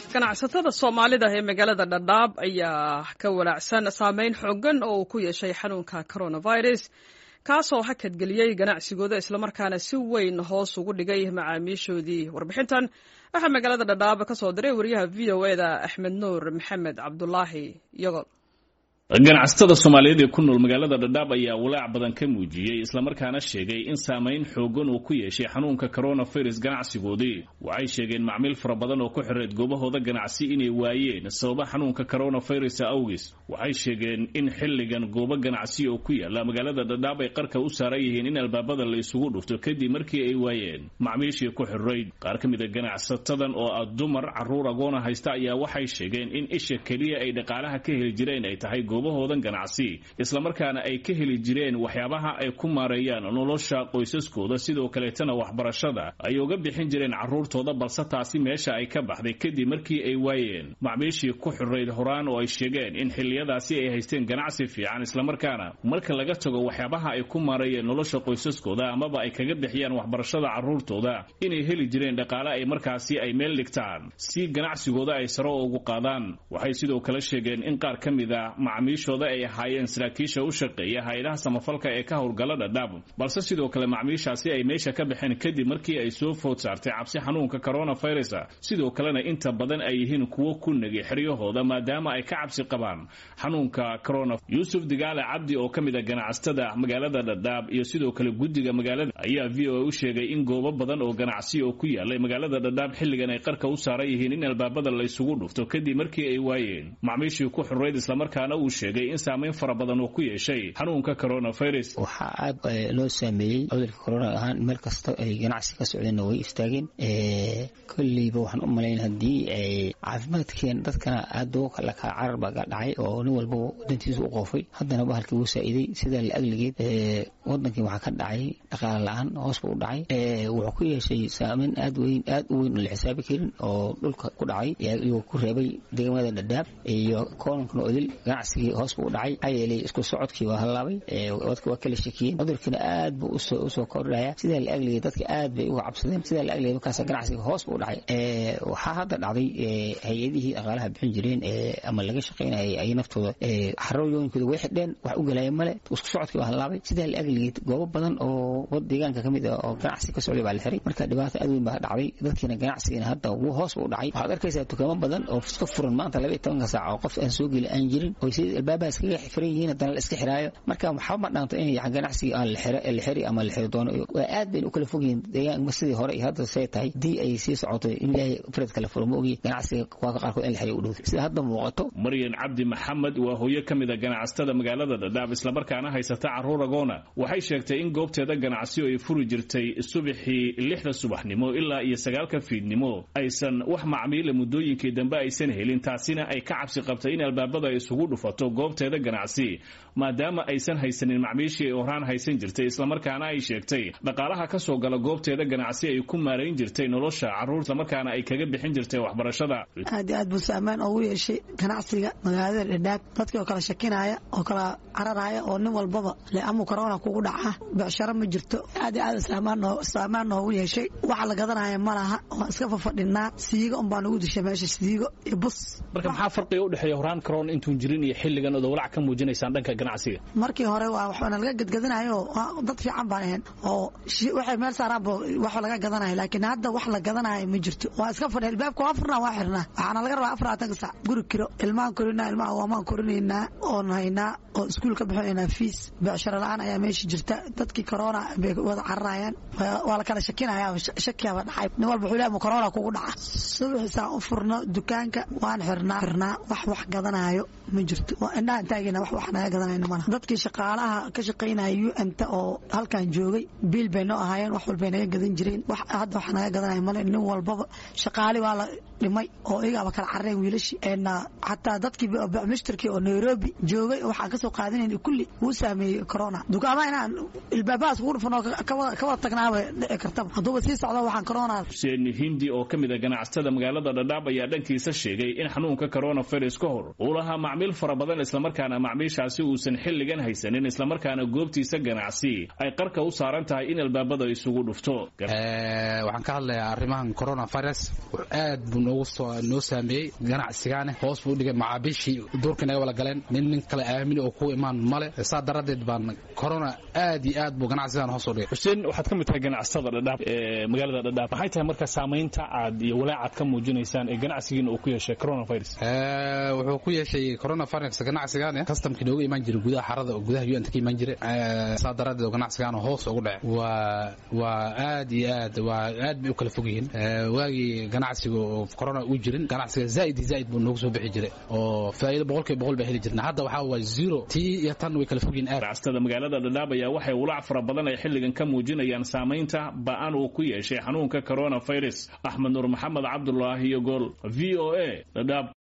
ganacsatada soomaalida ee magaalada dhadhaab ayaa ka walaacsan saameyn xoogan oo uu ku yeeshay xanuunka coronavirus kaasoo hakadgeliyey ganacsigooda islamarkaana si weyn hoos ugu dhigay macaamiishoodii warbixintan waxaa magaalada dhadhaab ka soo diray wariyaha v o eda axmed nuur maxamed cabdulaahi yogol ganacsatada soomaaliyeed ee ku nool magaalada dhadhaab ayaa walaac badan ka muujiyey islamarkaana sheegay in saameyn xoogan uu ku yeeshay xanuunka coronavirus ganacsigoodii waxay sheegeen macmiil fara badan oo ku xireed goobahooda ganacsi inay waayeen sababa xanuunka coronavirus awgis waxay sheegeen in xilligan goobo ganacsi oo ku yaala magaalada dhadhaab ay qarka u saaran yihiin in albaabada la isugu dhufto kadib markii ay waayeen macmiishii ku xirayd qaar ka mid a ganacsatadan oo ah dumar caruur agoona haysta ayaa waxay sheegeen in isha keliya ay dhaqaalaha ka heli jireen ay tahay goobahoodan ganacsi islamarkaana ay ka heli jireen waxyaabaha ay ku maareeyaan nolosha qoysaskooda sidoo kaleetana waxbarashada ay uga bixin jireen carruurtooda balse taasi meesha ay ka baxday kadib markii ay waayeen macmiishii ku xirayd horaan oo ay sheegeen in xilliyadaasi ay haysteen ganacsi fiican islamarkaana marka laga tago waxyaabaha ay ku maareeyeen nolosha qoysaskooda amaba ay kaga bixiyaan waxbarashada carruurtooda inay heli jireen dhaqaale ay markaasi ay meel dhigtaan si ganacsigooda ay saro ugu qaadaan waxay sidoo kale sheegeen in qaar ka mid a macmiishooda ay ahaayeen saraakiisha u shaqeeya hay-adaha samafalka ee ka howlgala dhadhaab balse sidoo kale macmiishaasi ay meesha ka baxeen kadib markii ay soo food saartay cabsi xanuunka coronavirus sidoo kalena inta badan ay yihiin kuwo ku negi xeryahooda maadaama ay ka cabsi qabaan xanuunka corona yuusuf digaale cabdi oo ka mid a ganacsatada magaalada dhadhaab iyo sidoo kale guddiga magaalada ayaa v o a u sheegay in goobo badan oo ganacsi oo ku yaalay magaalada dhadhaab xilligan ay qarka u saaran yihiin in albaabada la isugu dhufto kadib markii ay waayeen macmiishii ku xurayd islamarkaana uu sheegay in saameyn fara badan uu ku yeeshay xanuunka coronavirus waxaa aad loo saameeyey cudurka corona ahaan meel kasta ay ganacsi ka socdeenna way istaageen kolleyba waxaan u malayn haddii caafimaadkeen dadkana aad la kala carar baa dhacay oo nin walba wadantiisa u qoofay haddana bahalkii wuu saa'iday sidaa la agligeed wadankii waxaa ka dhacay dhaqaale la-aan hoos buu u dhacay wuxuu ku yeeshay saameyn aad weyn aad u weyn oo la xisaabi karin oo dhulka ku dhacay iyuu ku reebay degmada dhadhaab iyo koonankana odil ganacsigii hoos buu u dhacay maxaa yeelay isku socodkii waa hallaabay dadka waa kala shakiyeen cudurkiina aad buu usoo kordhaya sidaa la agligeed dadka aad bay uga cabsadeen sidaa la agligeed markaas ganacsiga hoos buu u dhacay waxaa hadda dhacday hay-adihii dhaqaalaha bixin jireen ama laga shaqaynayay ay naftooda xarooyooyinkooda way xidheen wax u galaya male isku socodkii waa hallaabay sidaa la agligeed goobo badan oo wad deegaanka ka mid ah oo ganacsi ka socday baa la xiray marka dhibaato aad weyn baa dhacday dadkiina ganacsigiina hadda wuu hoos buu u dhacay waxaad arkaysaa dukaamo badan oo iska furan maanta laba iyo tobanka saac oo qof aan soo geli aan jirin oo si albaabaha iskaga xiran yihiin haddana la iska xiraayo marka waxba ma dhaanto in ganacsigii aan la xiri ama la xiri doono aad bayna u kala fog yihiin deegaanka sidii hore iyo hadda say tahay haddii ay sii socoto in ilaahay fared kala furo ma ogi ganacsiga kuwaaka qaarkood in la xiriyo u dhowday sida hadda muuqato maryan cabdi maxamed waa hooyo ka mid a ganacsatada magaalada dhadhaab islamarkaana haysata carruur agoona waxay sheegtay in goobteeda ganacsi oo ay furi jirtay subaxii lixda subaxnimo ilaa iyo sagaalka fiidnimo aysan wax macmiila muddooyinkii dambe aysan helin taasina ay ka cabsi qabtay in albaabada ay isugu dhufato goobteeda ganacsi maadaama aysan haysanin macmiishii ay horaan haysan jirtay islamarkaana ay sheegtay dhaqaalaha ka soo gala goobteeda ganacsi ay ku maarayn jirtay nolosha carruur islamarkaana ay kaga bixin jirtay waxbarashada aad iyo aad buu saamaan oogu yeeshay ganacsiga magaalada dhadhaab dadkii oo kala shakinaya oo kala cararaya oo nin walbaba le amuu corona kugu dhaca becsharo ma jirto aad iyo aad saamaan noogu yeeshay waxa la gadanaya ma laha waan iska fafadhinaa siigo unbaa nagu dishay meesha siigo iyo bus marka maxaa farqiga udhexeeya horaan corona intuun jirin iyo xilligan ood walac ka muujinaysaan dhanka ganacsiga markii hore waa waxbana laga gadgadanayo dad fiican baan ahayn oo waxay meel saaraanba wax laga gadanayo laakiin hadda wax la gadanayo ma jirto waa iska fadhi albaabka waa furnaa waa xirnaa waxaana laga rabaa afaraatanka sac guri kiro ilmaan korinaa ilmaha waamaan korinaynaa oon haynaa oo iskuul ka bixinaynaa fiis becsharo la-aan ayaa meesha jirta dadkii corona bay wada cararayaan waa la kala shakinaya shakiyaaba dhacay nin walba wuxuu leeyahay corona kugu dhaca subaxiisaan u furno dukaanka waan xirnaa xirnaa wax wax gadanayo ma jirto waa indhahan taagina wax wax naga gadanayna malaha dadkii shaqaalaha ka shaqaynaya u n ta oo halkan joogay biil bay noo ahaayeen wax walbay naga gadan jireen wax hadda wax naga gadanaya male nin walbaba shaqaali waa la dhimay oo iyagaaba kala carareen wiilashii xataa dadkii mishtarkii oo nairobi joogay waxaan kasoo qaadinayn kulli wuu saameeyey corona dukaamaha inaan ilbaabahaas ugu dhufan oo ka wada tagnaaba dhici kartaba hadduuba sii socdo waxaan corona xuseen hindi oo ka mid a ganacsatada magaalada dhadhaab ayaa dhankiisa sheegay in xanuunka coronavirus ka hor uu lahaa macmiil fara badan badan islamarkaana macmiishaasi uusan xilligan haysanin islamarkaana goobtiisa ganacsi ay qarka u saaran tahay in albaabada isugu dhufto waxaan ka hadlayaa arrimahan coronavirus aad buu noogu noo saameeyey ganacsigaane hoos buu dhigay macaabiishii duurka naga wala galeen nin nin kale aamini oo ku imaan male saa daradeed baan corona aad iyo aad buu ganacsigan hoos u dhigay xuseen waxaad ka mid tahay ganacsatada dhadhaab ee magaalada dhadhaab maxay tahay marka saamaynta aad iyo walaacaad ka muujinaysaan ee ganacsigiina uu ku yeeshay coronavirus wuxuu ku yeeshay coronavirus ganacsigaane customkii nooga imaan jiray gudaha xarada oo gudaha un ka imaan jiray saa daradeed oo ganacsigaan hoos ugu dhacay waa waa aad iyo aad waa aad bay u kala fog yihiin waagii ganacsiga oo corona uu jirin ganacsiga zaaid iyo zaaid buu noogu soo bixi jiray oo faa'iido boqolkiiba boqol baa heli jirna hadda waxaa waa zero tii iyo tan way kala fog yihiin aad ganacsatada magaalada dhadhaab ayaa waxay walaac fara badan ay xilligan ka muujinayaan saamaynta ba'an uu ku yeeshay xanuunka coronavirus axmed nuur maxamed cabdulaahi iyo gool v o a dhadhaab